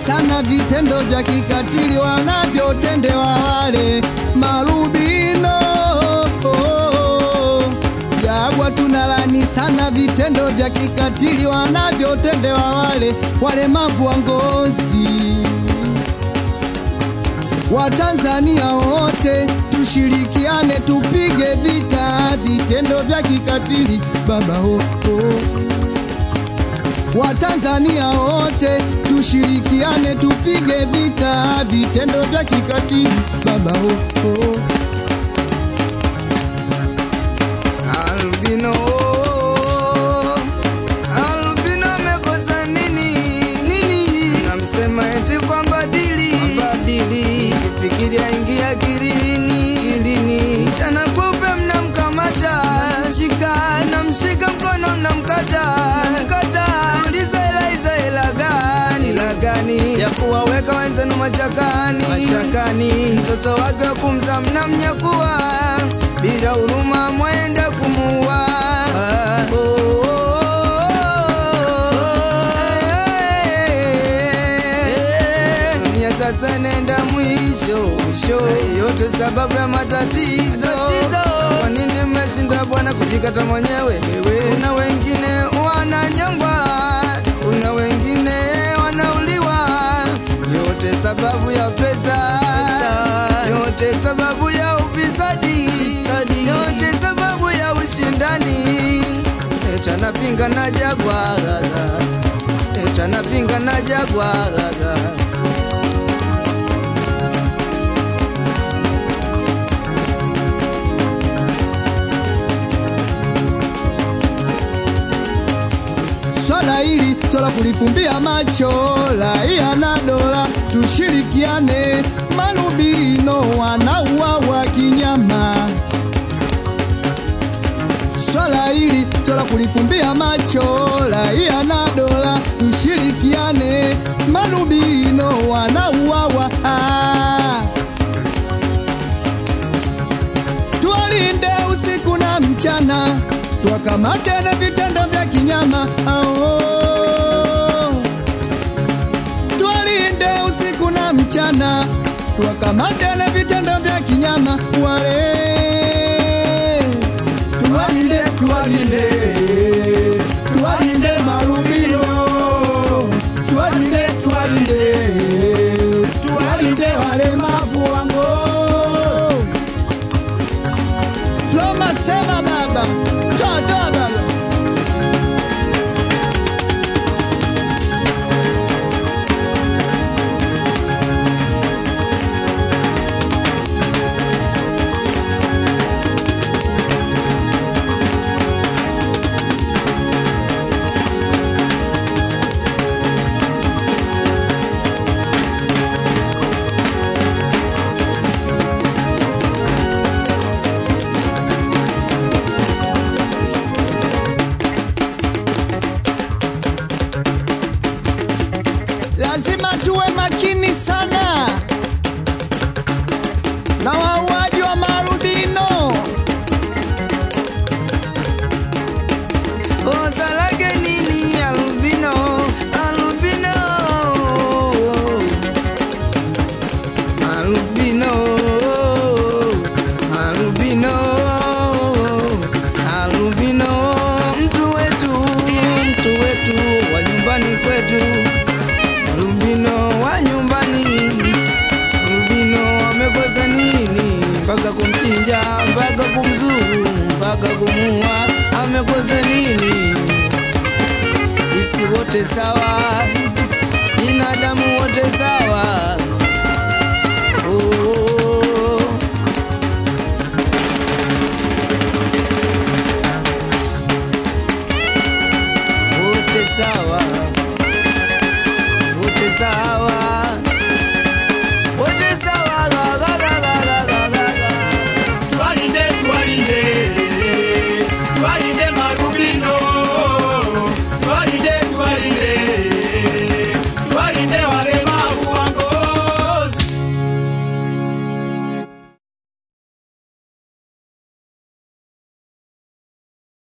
sana vitendo vya kikatili wanavyotendewa wale marubino. Jagwa tunalani sana vitendo vya kikatili wanavyotendewa wale walemavu wa ngozi. Watanzania wote tushirikiane, tupige vita vitendo vya kikatili baba oh, oh. Watanzania wote tushirikiane, tupige vita vitendo vya kikatili baba oh, oh. Albino, albino amekosa nini? Nini? Namsema eti kwamba dili, dili, kifikiria ingia kilini, kilini, chana kupe mnamkamata, shika, namshika mkono mnamkata, kata, uliza ila iza ila gani, ila gani, ya kuwaweka wenzenu mashakani, mashakani, mtoto wake wa kumza mnamnyakua, bila huruma mwende kumuua. Oh, oh, oh, dunia sasa nenda mwisho mwisho, yote sababu ya matatizo. Kwa nini mmeshinda bwana kujikata mwenyewe? Kuna wengine wananyongwa, kuna wengine wanauliwa, yote sababu ya pesa, yote sababu ya ufisadi, yote sababu ya ushindani. Echa napinga na Jagwa, echa napinga na Jagwa. Swala hili swala kulifumbia macho, raia na dola tushirikiane, marubino wanauawa kinyama. Swala hili swala kulifumbia macho, raia na dola tushirikiane, marubino wanauawa ah. Tuwalinde usiku na mchana, tuwakamate na vitendo vya kinyama ao. Tuwalinde usiku na mchana, tuwakamate na vitendo vya kinyama wale. Tuwalinde, tuwalinde, tuwalinde marubino, tuwalinde, tuwalinde, tuwalinde walemavu wango Roma sema baba, toa toa baba. Lazima tuwe makini sana na wauaji wa marubino. Kosa lake nini albino? Albino. Albino. Albino. Albino. Mtu wetu, mtu wetu wa nyumbani kwetu. Albino wa nyumbani. Albino amekosa nini? Mpaka kumchinja, mpaka kumzuru, mpaka kumuua, amekosa nini? Sisi wote sawa,